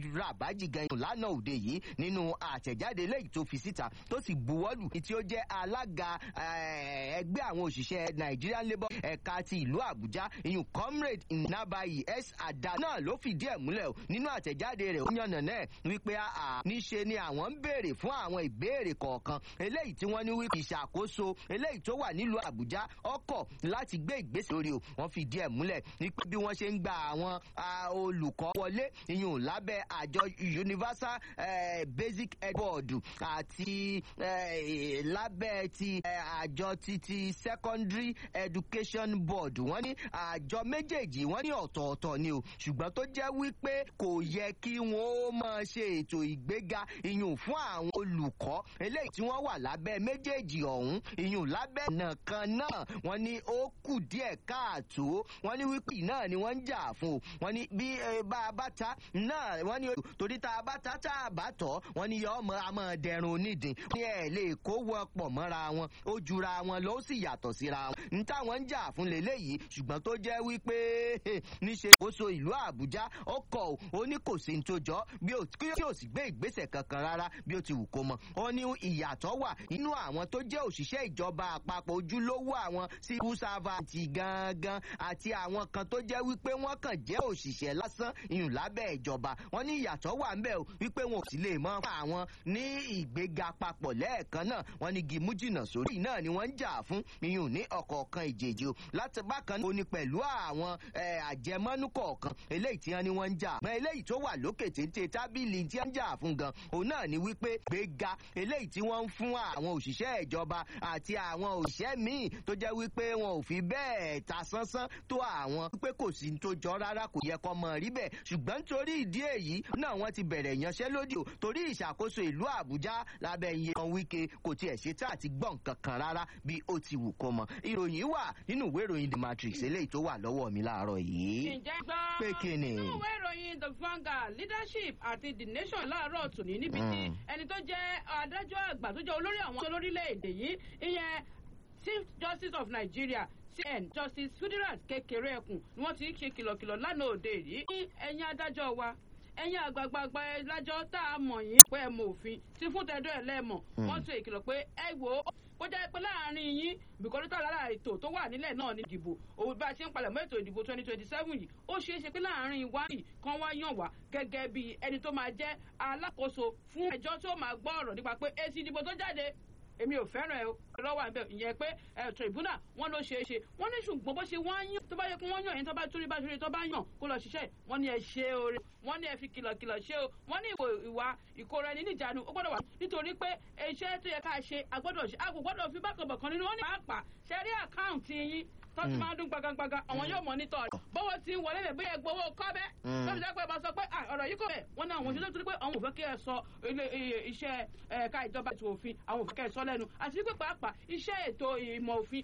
rabaji gan lánàá òde yìí nínú àtẹ̀jáde lẹ́yìn tó fi síta tó sì buwọ́lù tí ó jẹ́ alága ẹgbẹ́ àwọn òṣìṣẹ́ nigerian labour ẹ̀ka ti ìlú àbújá ìyún comrade nabayi s ada náà ló fìdí ẹ̀ múlẹ̀ nínú àtẹ̀jáde rẹ̀ ó yànnà náà wípé níṣe ni àwọn ń béèrè fún àwọn ìbéèrè kọ̀ọ̀kan eléyìí tí wọ́n ní wípé ìṣàkóso eléyìí tó wà nílùú àbújá ọkọ̀ láti gbé ìgbésẹ̀ lórí o wọ́n fìdí ẹ̀ múlẹ̀ wípé bí wọ́n ṣe ń gba àwọn olùkọ́ wọlé ìyún lábẹ́ àjọ universal eh, basic ed board àti eh, lábẹ́ ti eh, àjọ titi secondary education board wọ́n ní àjọ méjèèjì wọ́n ní ọ̀tọ̀ọ̀tọ̀ ni o ṣùgbọ́n tó jẹ́ wípé kò yẹ kí wọ́n ó máa ṣe ètò ìgbéga ìyún fún àwọn olùkọ́ eléyìí tí wọ́n wà lábẹ́ méjèèjì ọ̀hún ìyún lábẹ́ nìkan náà wọ́n ní ó kù díẹ̀ káàtó wọ́n ní wípé náà ni wọ́n ń jà fún o wọ́n ní bí bá a bá ta náà wọ́n ní torí tá a bá ta tá a bá tọ̀ wọ́n ní yọ ọmọ àmọ́ dẹrùn onídìí ní ẹ̀ lè kó wọ́pọ̀ mọ́ra wọn ó jura wọn ló sì yàtọ̀ síra wọn ní táwọn ń jà fún lélẹ́yìí ṣùgbọ́n tó jẹ́ wípé níṣe kóso ìlú àbújá ó kọ̀ ó ní kò sí ní tó jọ bí ó kí ó sì gbé ìgbésẹ̀ kankan rárá bí ó ti wù kó mọ ó ní ìyàtọ̀ wà nínú àwọn tó jẹ́ òṣìṣẹ́ ìjọba àpapọ̀ ojúlówó àwọn civil servant gangan àti àwọn kan tó jẹ́ wípé wọ́n kàn jẹ́ òṣìṣẹ́ lásán ìyún lábẹ́ ìjọba wọ́n ní ìyàtọ̀ wà ń bẹ̀ o wípé wọn ò sì lè mọ fún àwọn ní ìgbéga papọ̀ lẹ́ẹ̀kan náà wọ́n ní gímú jìnnà sórí náà ni wọ́n ń jà fún ìyún ní ọ̀kọ̀ọ̀kan ìjèjì o láti bákan ó ní pẹ̀lú àwọn àjẹmọ́nú kọ̀ọ̀kan eléyìí tí wọ́n ní wọ́n ń jà mọ́ eléyìí tó wà lókè téńté tábìlì tí wọ́n ń jà fún gan òun náà ni wípé gbéga eléyìí tí wọ́n ń fún àwọn òṣìṣẹ́ ìjọba àti àwọn òṣìṣẹ́ míì tó jẹ́ wípé wọn ò fi bẹ́ẹ̀ ta sánsán tó àwọn wípé kò sí tó jọ rárá kò yẹ kọ́ mọ̀ rí bẹ́ẹ̀ ṣùgbọ́n nítorí ìdí èyí náà wọ́n ti bẹ̀rẹ̀ ìyanṣẹ́lódì o torí ìṣàkóso ìlú àbújá lábẹ́ iye kan wíkẹ́ kò tiẹ̀ ṣe tá àti gbọ̀n kankan rárá bí ó ti wù kó mọ ìròyìn wà nínú ìwé ìròyìn the matrix eléyìí tó wà lọ́wọ́ mi láàárọ̀ yìí. ǹjẹ́ gbọ́ pé kí ni. nínú ìwé ìròyìn the vanguard leadership àti the nation láàárọ̀ tòní níbi tí ẹni tó jẹ́ adájọ́ àgbà tó jẹ́ olórí àwọn olórílẹ̀‐èdè yìí ìyẹn chief justice of nigeria cn justice sudirat kékeré ẹkùn ni wọ́n ti ń ṣe kìlọ̀kìlọ̀ lánàá òde yìí ní ẹ̀yìn adájọ́ wa ẹ̀yin àgbààgbà ẹlájọ́ tá a mọ̀ yín pé ẹ mọ òfin tí fún tẹ́dọ̀ ẹ̀ lẹ́mọ̀ wọ́n tún ìkìlọ̀ pé ẹ wò ó kó jẹ́ pé láàrin yín bìkọ́lù tó lára ètò tó wà nílẹ̀ náà ní ìdìbò òun bá a ṣe ń palẹ̀ mọ́ ètò ìdìbò twenty twenty seven yìí ó ṣeé ṣe pé láàrin wa yìí kan wá yàn wá gẹ́gẹ́ bí ẹni tó máa jẹ́ alákòóso fún ẹjọ́ tó máa gbọ́ ọ̀rọ̀ nípa pé èsì ìdìbò tó jáde èmi ò fẹ́ràn ẹ lọ́wọ́ àbẹ̀ ìyẹn pé ẹ tribunal wọn ló ṣeé ṣe wọ́n ní ṣùgbọ́n bó ṣe wọ́n yàn tó bá yẹ kí wọ́n yàn yẹn tó bá torí bá torí tó bá yàn kó lọ ṣiṣẹ́ wọ́n ní ẹ ṣe oore wọ́n ní ẹ fi kìlọ̀kìlọ̀ ṣe o wọ́n ní ìwà ìkóra ẹni níjànú ó gbọ́dọ̀ wà nítorí pé iṣẹ́ tó yẹ ká ṣe agbọ́dọ̀ ṣe a kò gbọ́dọ̀ fi bákan bọ̀kan nínú wọn ní pàápàá ṣe rí àkáǹtì yín tó ti máa ń dún gbagagbaga àwọn yóò mọ nítọ̀ rẹ̀ bọ́wọ́ ti ń wọlé lè bóyá gbowó kọ́ bẹ́ tó fi jẹ́ pé ẹ bá sọ pé ọ̀rọ̀ yìí kò bẹ̀ wọ́n ní àwọn òṣèlú torí pé àwọn ò fẹ́ kí ẹ sọ iṣẹ́ ẹ̀ka ìjọba ètò òfin àwọn ò fẹ́ kí ẹ sọ lẹ́nu àti pé pàápàá iṣẹ́ ètò ìmọ̀ òfin